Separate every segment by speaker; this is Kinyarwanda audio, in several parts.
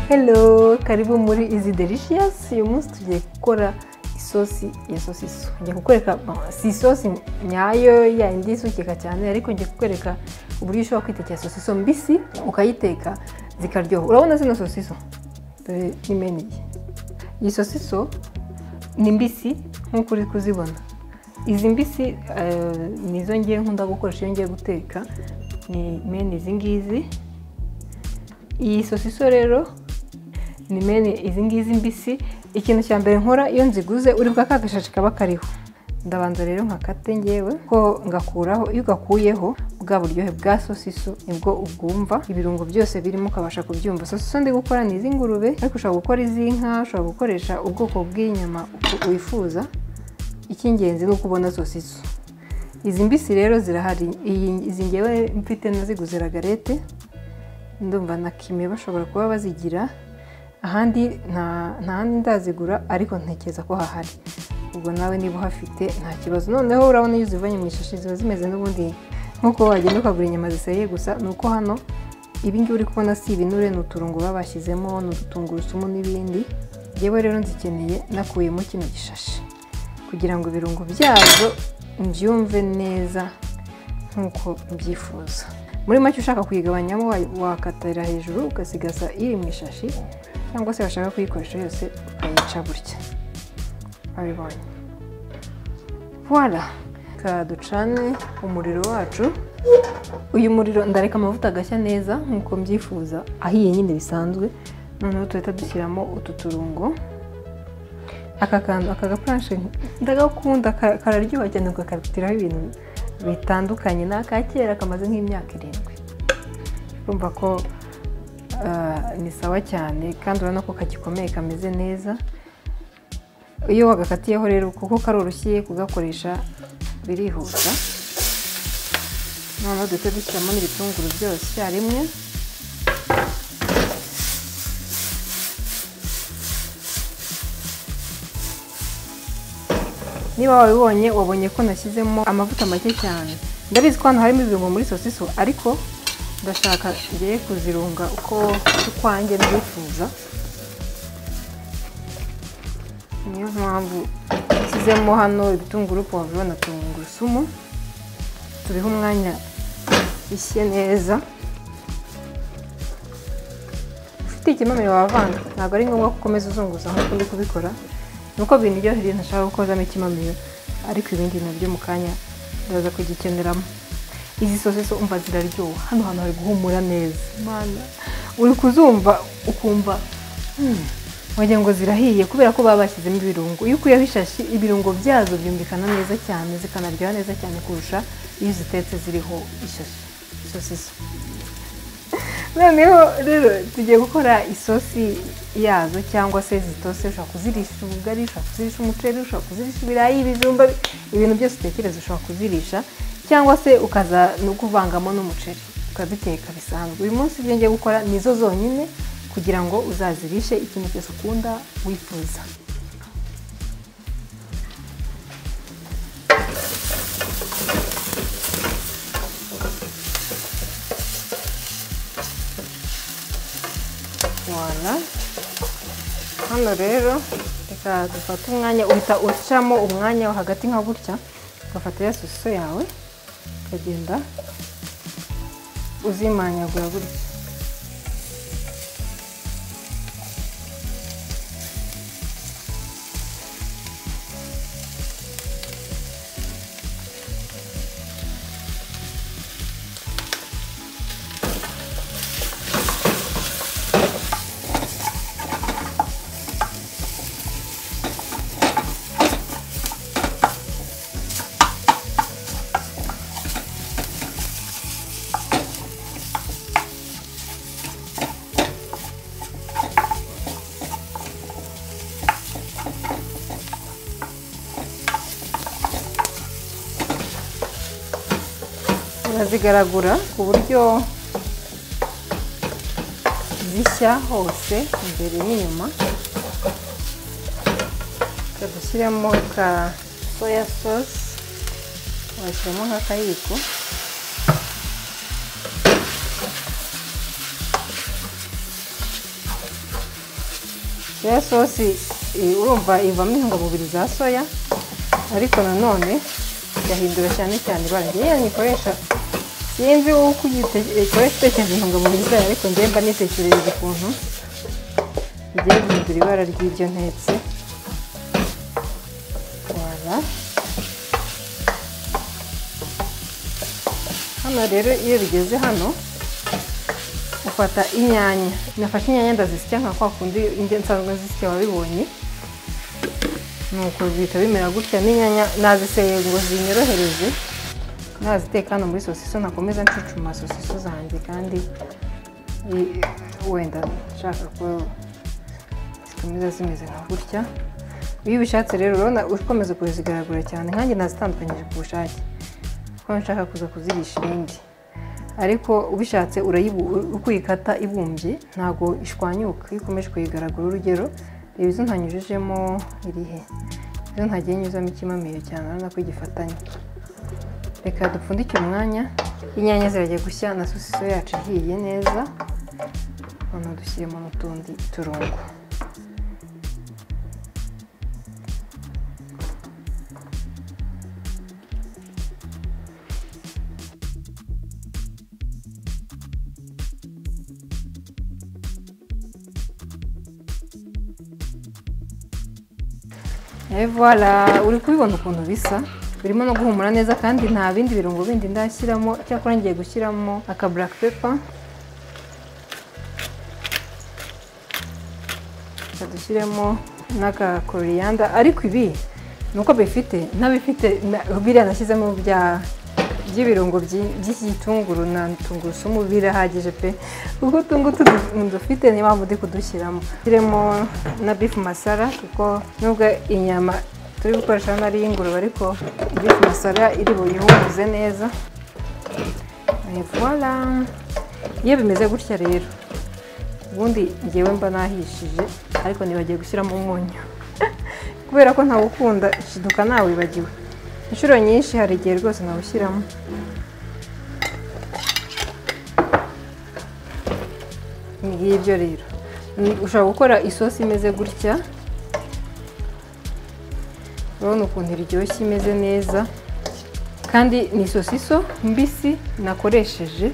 Speaker 1: Hello, karibu muri izi delicious uyu munsi tugiye gukora isosi ya sosiso njya kukwereka si isosi nyayo yindi isukika cyane ariko njya kukwereka uburyo ushobora kwitekera sosiso mbisi ukayiteka zikaryoha urabona zino sosiso dore ni meni iyi sosiso ni mbisi nk'uko uri kuzibona izi mbisi ni izo ngiye nkunda gukoresha iyo ngiye guteka ni meni izi ngizi iyi sosiso rero ni meni izi ngizi mbisi ikintu cya mbere nkora iyo nziguze uri bwa gashashi kaba kariho ndabanza rero nkakate ngewe ko ngakuraho iyo ugakuyeho bwa buryohe bwa sosiso nibwo ubwumva ibirungo byose birimo ukabasha kubyumva sosiso ndi gukora ni iz'ingurube ariko ushobora gukora iz'inka ushobora gukoresha ubwoko bw'inyama wifuza icy'ingenzi ni uko ubona sosiso izi mbisi rero zirahari izi ngewe mfite naziguze ragarete ndumva na kime bashobora kuba bazigira ahandi ntahandi ndazigura ariko ntekereza ko hahari ubwo nawe niba uhafite nta kibazo noneho urabona iyo uzivanye mu ishashi ziba zimeze n'ubundi nk'uko wagenda ukagura inyama ziseye gusa ni uko hano ibingibi uri kubona si ibinure ni uturungo baba bashyizemo ni udutungurusumu n'ibindi yewe rero nzikeneye nakuyemo kino gishashi kugira ngo ibirungo byazo mbyumve neza nk'uko mbyifuza muri make ushaka kuyigabanyamo wakatira hejuru ugasigaza iri mu ishashi cyangwa se washaka kuyikoresha yose ukayica gutya babibonye wara reka ducane umuriro wacu uyu muriro ndareka amavuta agashya neza nk'uko mbyifuza ahiye nyine bisanzwe noneho tuhita dushyiramo utu turungo aka kantu aka gapuranshe ndagakunda kararyoha cyane ukakabitiraho ibintu bitandukanye ni aka kera kamaze nk'imyaka irindwi urumva ko ni sawa cyane kandi urabona ko kagikomeye kameze neza iyo wagakatiyeho rero kuko karoroshye kugakoresha birihuta noneho duhita dushyiramo n'ibitunguru byose icyarimwe niba wabibonye wabonye ko nashyizemo amavuta make cyane ndabizi ko hano harimo ibirungo muri sosiso ariko ndashaka ngiye kuzirunga uko ukwanjye mbyifuza niyo mpamvu nshyizemo hano ibitunguru pavuro na tungurusumu tubiha umwanya bishye neza ufite ikimamiro wavanga ntabwo ari ngombwa ko ukomeza uzunguza nk'uko ndi kubikora nuko biniryoheye ntashaka gukozamo ikimamiro ariko ibindi bintu byo mu kanya ndaza kugikeneramo izi sosiso umva ziraryoha hano hantu hari guhumura neza uri kuzumva ukumva wagira ngo zirahiye kubera ko baba bashyizemo ibirungo iyo ukuyeho ishashi ibirungo byazo byumvikana neza cyane zikanaryoha neza cyane kurusha iyo zitetse ziriho ishashi sosiso noneho rero tugiye gukora isosi yazo cyangwa se zitose ushobora kuzirisha ubugari ushobora kuzirisha umuceri ushobora kuzirisha ibirayi ibijumba ibintu byose utekereza ushobora kuzirisha cyangwa se ukaza no kuvangamo n'umuceri ukabiteka bisanzwe uyu munsi ibyo ngiye gukora ni zo zonyine kugira ngo uzazirishe ikintu cyose ukunda wifuza hano rero reka dufate umwanya uhita ucamo umwanya wo hagati nka gutya ugafata ya sosiso yawe ukagenda uzimanyagura gutya zigaragura ku buryo zishya hose imbere n'inyuma dushyiramo ka soya sosi washyiramo nk'akayiko ya sosi eh, urumva ivamo intungamubiri za soya ariko nanone igahindura cyane cyane ibara ngewe nyikoresha sinzi uko uyikoresha utekereza intungamubiri zayo ariko ngewe mba nitekerereje ukuntu bigiye guhindura ibara ry'ibyo ntetse wara hano rero iyo bigeze hano ufata inyanya nafashe inyanya ndazisya nka kwa kundi indyo nsanzwe zisya wabibonye nuko bihita bimera gutya n'inyanya naziseye ngo zinyorohereze naziteka hano muri sosiso nakomeza ncucuma sosiso zanjye kandi i- wenda nshaka ko zikomeza zimeze nka gutya iyo ubishatse rero urabona ukomeza kuzigaragura cyane nkanjye nazitandukanyije ku bushake kuko nshaka kuza kuzirisha ibindi ariko ubishatse urayibu uko uyikata ibumbye ntabwo ishwanyuka iyo ukomeje kuyigaragura urugero reba izo ntanyujijemo irihe izo ntagiye nyuzamo ikimamiyo cyane urabona ko igifatanye reka dupfundike umwanya inyanya zirajya gushya na sosiso yacu ihiye neza hano dushyiremo n'utundi turongo Evara uri kubibona ukuntu bisa birimo no guhumura neza kandi nta bindi birungo bindi ndashyiramo cyakora ngiye gushyiramo aka black pepper Reka dushyiremo n'aka koriyanda ariko ibi ni uko bifite ntabifite na- biriya nashyizemo bya by'ibirungo by'i- by'iki gitunguru na tungurusumu birahagije pe kuko utu ngutu du- dufite niyo mpamvu ndi kudushyiramo shyiremo na bifu masara kuko nubwo inyama turi gukoresha hano ari iy'ingurube ariko bifu masara iri buyihumuze neza Eh, voilà iyo bimeze gutya rero ubundi ngewe mba nahishije ariko nibagiye gushyiramo umunyu kubera ko ntawukunda shiduka nawibagiwe inshuro nyinshi hari igihe rwose nawushyiramo ni ngibyo rero Ni- ushobora gukora isosi imeze gutya urabona ukuntu iryoshye imeze neza kandi ni sosiso mbisi nakoresheje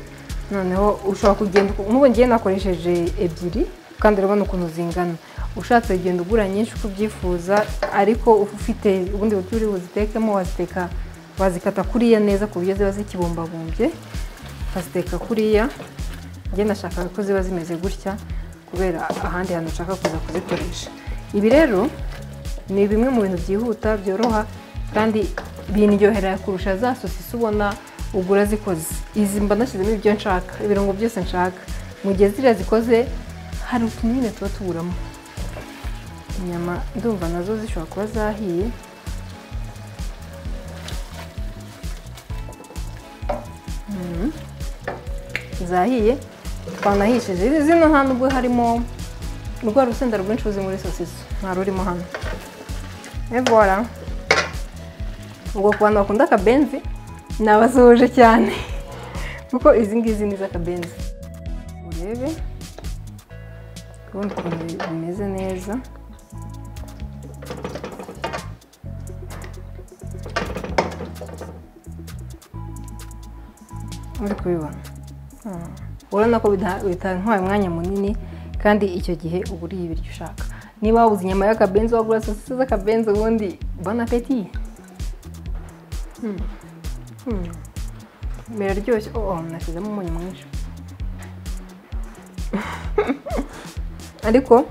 Speaker 1: noneho ushobora kugenda nk'ubu ngiye nakoresheje ebyiri kandi urabona ukuntu zingana ushatse ugenda ugura nyinshi uko ubyifuza ariko ufite ubundi buryo uri buzitekemo waziteka wazikata kuriya neza ku buryo ziba zikibumbabumbye ukaziteka kuriya njye nashakaga ko ziba zimeze gutya kubera ahandi hantu ushaka kuza kuzikoresha ibi rero ni bimwe mu bintu byihuta byoroha kandi bindyohera kurusha za sosisi ubona ugura zikoze izi mba nashyizemo ibyo nshaka ibirungo byose nshaka mu gihe ziriya zikoze hari utuntu nyine tuba tuburamo inyama ndumva nazo zishobora kuba zahiye Mm. zahiye twanahishije Izi- zino nta nubwo harimo urwa rusenda rwinshi ruzi muri sosiso nta rurimo hano Evora ubwo ku bantu bakunda akabenzi nabasuhuje cyane kuko izi ngizi ni iz'akabenzi urebe ubundi ukuntu bi- bimeze neza uri kubibona Hmm. urabona ko bita- bitantwaye umwanya munini kandi icyo gihe uba uriye ibiryo ushaka niba wabuze inyama y'akabenzi wagura sosisi z'akabenzi ubundi bona peti biraryoshye oh oh, nashyizemo umunyu mwinshi ariko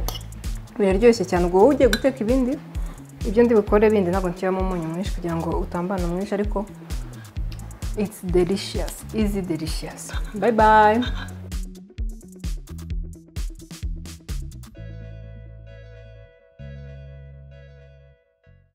Speaker 1: biraryoshye cyane ubwo wowe ugiye guteka ibindi ibyo ndi bukore bindi ntabwo nshyiramo umunyu mwinshi kugira ngo utambana mwinshi ariko It's delicious, easy delicious. Bye bye.